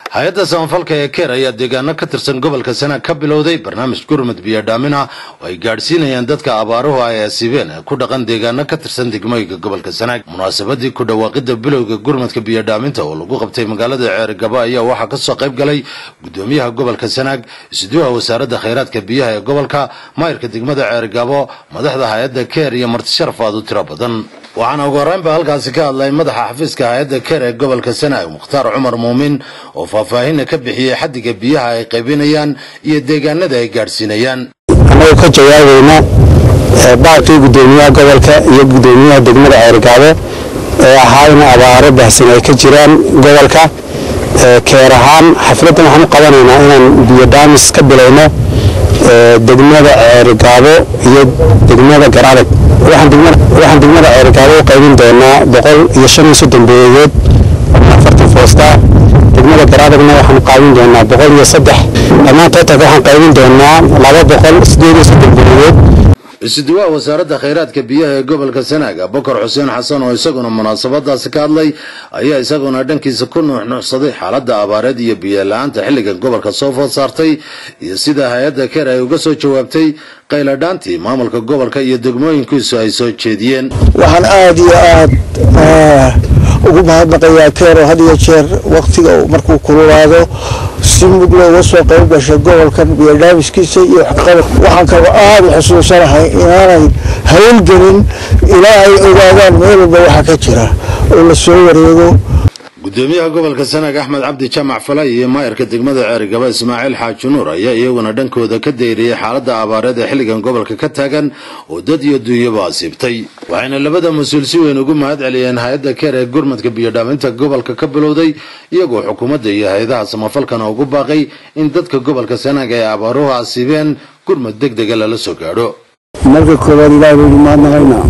hay-adda samafalka ee keer ayaa deegaano ka tirsan gobolka sanaag ka bilowday barnaamij gurmud biyodhaamin ah oo ay gaadhsiinayaan dadka abaaruhu ay asiibeen ee ku dhaqan deegaano ka tirsan degmooyinka gobolka sanaag munaasabadii ku dhawaaqidda bilowga gurmudka biyodhaaminta oo lagu qabtay magaalada ceerigabo ayaa waxaa kasoo qayb galay gudoomiyaha gobolka sanaag isduuha wasaaradda khayraadka biyaha ee gobolka maayirka degmada ceerigabo madaxda hay-adda keer iyo martisharaf aad u tiro badan waxaana ugu horreynba halkaasi ka hadlay madaxa xafiiska hay-adda keer ee gobolka sanaag mukhtaar cumar muumin oo faahfaahinna ka bixiyey xaddiga biyaha ay qaybinayaan iyo deegaanada ay gaadhsiinayaan annagu ka jawaabayna baaqii gudoomiyaha gobolka iyo gudoomiyaha degmada ceergaabo ee ahaa in abaaro baahsan ay ka jiraan gobolka keer ahaan xafladdan waxaan u qabanaynaa inaan biyodhaamis ka bilowno degmada ceergaabo iyo degmada garadag waxaan degmada ceergaabo u qaybin doonaa boqol iyo shan iyo soddon beeyadood afartan foosta degmada garaadagna waxaan qaybin doonaa boqol iyo saddex dhammaan tootanka waxaan qaybin doonaa laba boqol sideed iyo soddon beeyadood isuduwaha wasaaradda khayraadka biyaha ee gobolka sanaag abubakar xuseen xasan oo isaguna munaasabadaasi ka hadlay ayaa isaguna dhankiisa ku nuuxnuuxsaday xaaladda abaareed iyo biyola-aanta xilligan gobolka soo food saartay iyo sida hay-adda keer ay uga soo jawaabtay qayladhaantii maamulka gobolka iyo degmooyinkiisu ay soo jeediyeen waxaan aada iyo aada ugu mahadnaqayaa keero had iyo jeer waktiga markuu kululaado si mug looga soo qayb gashay gobolkan biyodhaamiskiisa iyo waxqabad waxaan kaloo aada u xusuusanahay inaanay hawlgelin ilaa ay ogaadaan meel walba waxa ka jira oo la soo wareego gudoomiyaha gobolka sanaag axmed cabdi jaamac falay iyo maayirka degmada ceerigaba ismaaciil xaaji nuur ayaa iyaguna dhankooda ka dayriyey xaaladda abaareed ee xilligan gobolka ka taagan oo dad iyo duunyaba asiibtay waxayna labada mas-uul si weyn ugu mahad celiyeen hay-adda keer ee gurmadka biyodhaaminta gobolka ka bilowday iyagoo xukuumadda iyo hay-adaha samafalkana ugu baaqay in dadka gobolka sanaag ay abaaruhu asiibeen gurmad deg dega lala soo gaadho marka koowaad ilaah baynu mahadnaqaynaa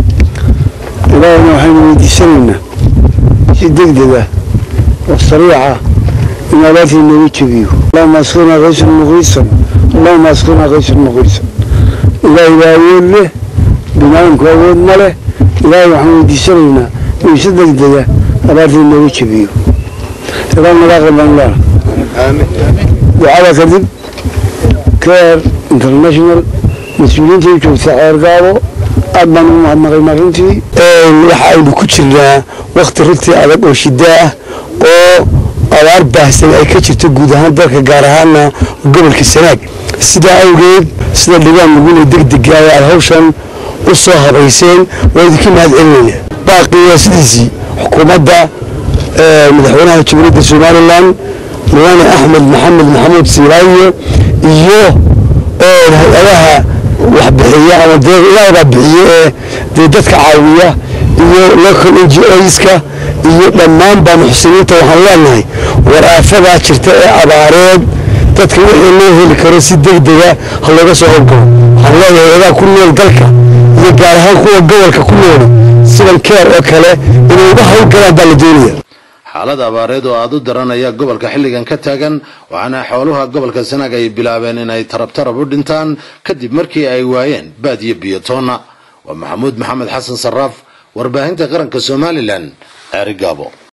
ilaahna waxaynu weydiisanaynaa si degdega oo sariica in abaartii nooga jebiyo allahuma asqina kaysan muqiisan allahuma asqina kaysan muqiisan ilaahay baa awood leh binaadamku awood ma leh ilaahay waxaan weydiisanaynaa inuu si degdega abaartii nooga jebiyo ilaah nagaa qabanlaa ducada kadib care international mas-uuliyiinta u joogta ceergaabo aad baan ugu mahadnaqaynaa runtii waxa aynu ku jirnaa wakti runtii adag oo shidaa ah oo abaar baahsan ay ka jirto guud ahaan dalka gaar ahaana gobolka sanaag sidaa awgeed sida dhigaan laguna degdega aad hawshan u soo habayseen waa idinka mahad celinayna baaqii waa sidiisii xukuumadda madaxweynaha jamhuuriyadda somalilan mudane axmed maxamed maxamuud siilaayo iyo hay-adaha waxbixiya ama dee ilaahbaa bixiye ee dee dadka caawiya iyo local n g oska iyo dhammaanba muxsiniinta waxaan leenahay war aafadaa jirta ee abaareed dadka wixii loo heli karo si degdega ha looga soo howlgalo waxaan leeyahay adaa ku nool dalka iyo gaar ahaan kuwa gobolka ku nool sidan keer oo kale inay uga howlgalaan baa la doonaya xaalad abaareed oo aada u daran ayaa gobolka xilligan ka taagan waxaana xooluha gobolka sanaag ay bilaabeen inay tarab tarab u dhintaan kadib markii ay waayeen baad iyo biyotoonna waa maxamuud maxamed xasan saraaf warbaahinta qaranka somalilan ceerigaabo